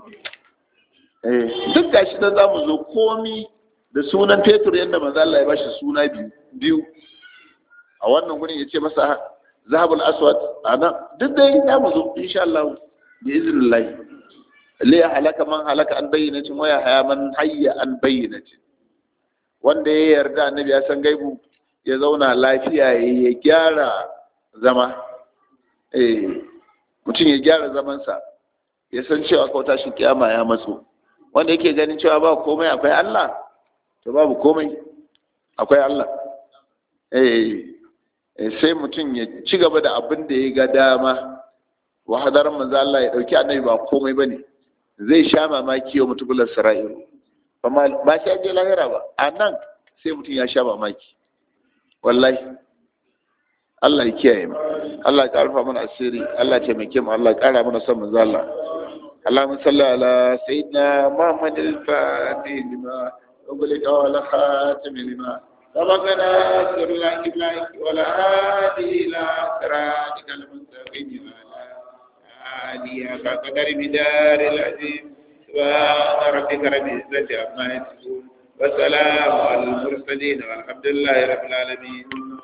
duk gashi da za mu zo komi da sunan fetur yadda manzo Allah ya bashi suna biyu biyu a wannan gurin ya ce masa zahabul aswad ana duk dai za mu zo insha Allah bi iznillah li halaka man halaka an bayyinatin wa ya haya man hayya an bayyinatin wanda ya yarda annabi ya san gaibu ya zauna lafiya ya gyara zama eh mutum ya gyara zamansa ya san cewa ko tashin kiyama ya matso wanda yake ganin cewa ba komai akwai Allah to babu komai akwai Allah eh sai mutum ya ci gaba da abin da ya ga dama wa hadarar manzo Allah ya dauki annabi ba komai bane zai sha mamaki wa mutubular sara'iru ba shi aje lahira ba a nan sai mutum ya sha mamaki wallahi Allah ya kiyaye mu Allah ya karfa mana asiri Allah ya taimake mu Allah ya kara mana son manzo Allah اللهم صل على سيدنا محمد الفاتح لما أغلق ولا خاتم لما سبقنا سر الله إبلاك ولا هادي إلى صراطك المستقيم وعلى آله قدر بدار العظيم سبحان ربك رب العزة عما يصفون وسلام على المرسلين والحمد لله رب العالمين